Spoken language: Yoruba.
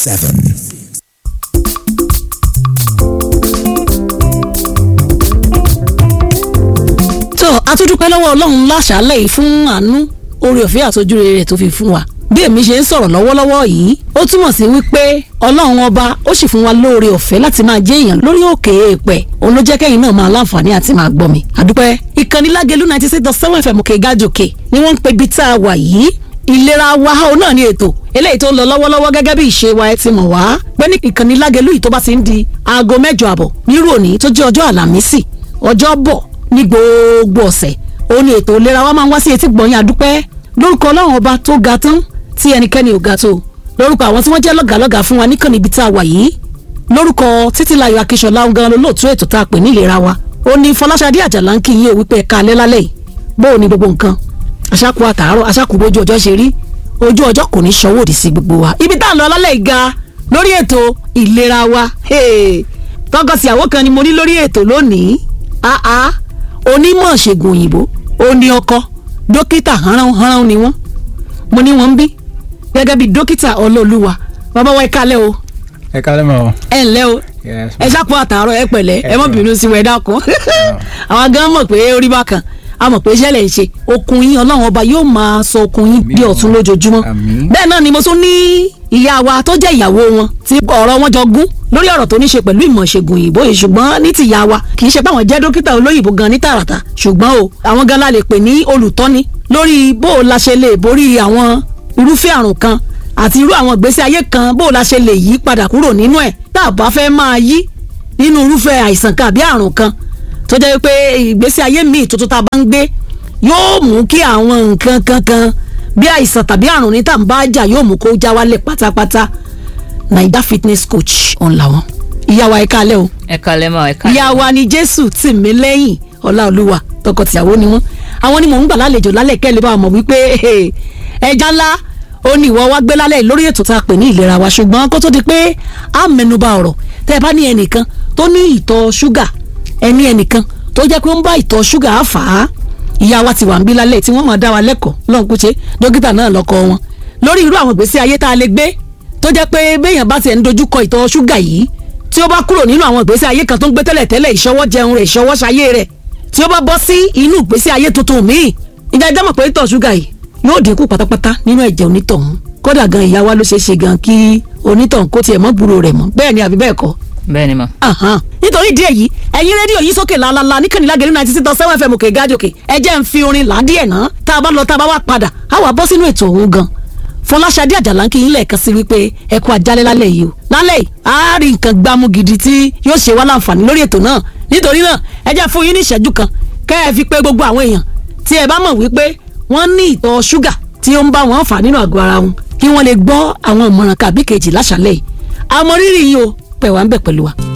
seven. tó a tún dúpẹ́ lọ́wọ́ ọlọ́run láṣálẹ̀ yìí fún àánú oore ọ̀fẹ́ àtọ́júre rẹ̀ tó fi fún wa bí èmi ṣe ń sọ̀rọ̀ lọ́wọ́lọ́wọ́ yìí ó túmọ̀ sí wípé ọlọ́run ọba ó sì fún wa lóore ọ̀fẹ́ láti máa jẹ́ èèyàn lórí òkè èèpẹ̀ òun ló jẹ́ kẹ́yìn náà máa láǹfààní àti máa gbọ́ mi àdúpẹ́ ìkànnì lágẹ̀lú ninety six dot seven fm òkè gájòkè ni wọ́n ń pe ibi tá a wà yìí ìlera wa ó náà ní ètò eléyìí tó ń lọ lọ́wọ́lọ́wọ́ gẹ́gẹ́ bí ìṣe wa ẹ ti mọ̀ wá pé ní ìkànnì lágẹ̀lú yìí tó bá ti ń di aago mẹ́jọ àbọ̀ nírú òní tó jẹ́ ọjọ́ àlàmísì ọjọ́ bọ̀ ní gbogbo ọ̀sẹ̀ òun ni ètò ìlera wa máa ń wá sí etí gbọ̀nyìn àdúpẹ́ lórúkọ ọlọ́run ọba tó ga tán tí ẹnikẹ́ni ò ga tó lórúkọ àwọn tí wọ́n jẹ́ lọ́gàlọ́gà fún wa níkànnì ibi tá a wà yìí lórúkọ títílayọ̀ akíṣọlá ọ̀gá olóòtú ètò tá a pè ní ìlera wa ó ní fọláṣadé àjàlá ń kí yín ò wípé ẹ̀ka alẹ́ lálẹ́ yìí bó o ní gbogbo nǹkan aṣáku àtàárọ̀ aṣáku bójú ọjọ́ ṣe rí ojú ọjọ́ kò ní ṣọwọ́ òdì sí gbogbo wa ibi tá a lọ lálẹ́ yìí ga lórí ètò ìlera wa tọkọtìyàwó kan ni mo ní lórí ètò lónìí ah ah onímọ̀ ṣègùn òyìnbó ó ní ọkọ dókítà hánránhánrán ni wọ́n mo ní wọ́n ń bí gẹ́gẹ́ bí dókítà ọlọ́ọ̀lùwà bàbá wa ẹ kálẹ̀ o ẹ kálẹ̀ mọ́ o. ẹ ǹlẹ́ o Yes, ẹ ṣàpọ̀ àtàárọ̀ ẹ pẹ̀lẹ́ ẹ má bínú sí wa ẹ dákun àwọn gan mọ̀ pé orí bákan a mọ̀ pé iṣẹ́ lẹ̀ ń ṣe okun yín ọlọ́run ọba yóò máa sọ okun yín bí ọ̀tún lójoojúmọ́ Àmín. bẹ́ẹ̀ náà ni mo tún ní ìyá wa tó jẹ́ ìyàwó wọn tí ọ̀rọ̀ wọn jọ gún lórí ọ̀rọ̀ tó ní ṣe pẹ̀lú ìmọ̀ ìṣègùn òyìnbó yìí ṣùgbọ́n ní ti ìyá wa kì í ṣe báwọn jẹ́ dókítà olóyìnbó gan ní tààràtà ṣùgbọ́n o àwọn gan la lè pè ní olùtọ́ni lórí bó o la ṣe lè borí àwọn irúfẹ́ àrùn kan àti irú àwọn ìgbésí ayé kan bó o la ṣe lè yí padà kúrò nínú ẹ̀ tá a bá fẹ́ máa yí nínú irúfẹ́ àìsàn kan àbí àrùn kan tó jẹ́ pé ìgbésí ayé míì tuntun tá a bá ń gbé yóò mú kí àwọn nǹkan kankan bí àìsàn tàbí àrùn ní tá à ń bá jà yóò mú kó já wálẹ̀ pátápátá naija fitness coach ọ̀n làwọn ìyá wa ẹ káalẹ́ o ẹ kalẹ mọ ẹ kalẹ. ìyá wa ni jésù tì mí lẹ́yìn ọláolúwa tọkọtìyàwó ni wọ́n àwọn ni mò ń gbà lálejò lálẹ́ kẹ́lẹ́ bá mọ̀ wípé ẹja ńlá ó ní ìwọ wá gbé lálẹ́ lórí ètò tá a pè ní ìlera wa ṣùgbọ́n kó tó di pé a mẹ́nuba ọ̀rọ̀ tẹ́ ẹ bá ní ẹnìkan tó ní ìtọ̀ ṣúgà ẹni ẹnìkan tó jẹ́ pé ó ń bá ìtọ̀ ṣúgà á fà á ìyá wa ti wà ń bí lálẹ́ tí wọ́n máa dá wa lẹ́kọ̀ọ́ lọ́n kúche dókítà náà lọ́kọ wọn lórí irú àwọn ìgbésí ayé tá a lè gbé tó jẹ́ pé béèyàn bá tiẹ̀ ń dojúkọ ìtọ̀ ṣúgà yìí tí ó bá kúrò nínú àwọn ìgbésí ayé kan tó ń gbé tẹ́lẹ̀ tẹ́lẹ̀ ìṣọwọ́ jẹun rẹ̀ ìṣọwọ́ ṣayé rẹ̀ tí ó bá bọ́ sí inú ìgbésí ayé tuntun míì ìjà ìjà mọ̀ pé ìtọ̀ ṣúgà yìí yóò dínkù pátápátá nínú ẹ̀jẹ̀ onítọ̀hún kódà gan ìyá wa ló ṣeé ṣe gan kí onítọ̀hún kó tiẹ̀ mọ́ gbúrò rẹ̀ mọ́ bẹ́ẹ̀ ni àbí bẹ́ẹ̀ kọ́ bẹ́ẹ̀ ni mọ. Ahan. nítorí ìdí èyí ẹ̀yin rédíò yìí sókè lálálá níkànnì lágẹ̀rẹ́ ninety six dot seven fm òkè gájòkè ẹ jẹ́ ń fi orin làádìí ẹ̀ náà tá a bá lọ tá a bá wà padà á wà bọ́ sínú ètò òun gan fọláṣadé àjàlá ń kí yín lẹ́ẹ̀kan sí wípé ẹ kú àjálẹ́ lálẹ́ yìí o lálẹ́ yìí á rí nǹkan gbámú gidi tí yóò ṣe wá láǹfààní lórí ètò náà nítorí náà ẹ jẹ́ fún yín ní ìṣẹ́jú kan kẹ́ ẹ fi pé gbogbo àwọn èèyàn tí ẹ bá mọ̀ wípé wọ́n ní ìtọ̀ ṣúgà tí ó ń bá wọn fà nínú àgọ́ ara wọn kí wọ́n lè gbọ́ àwọn ìmọ̀ràn kàbí kejì láṣálẹ́ yìí àmọ́ rírì yìí o pẹ̀ wá ń bẹ̀ pẹ̀lú wa.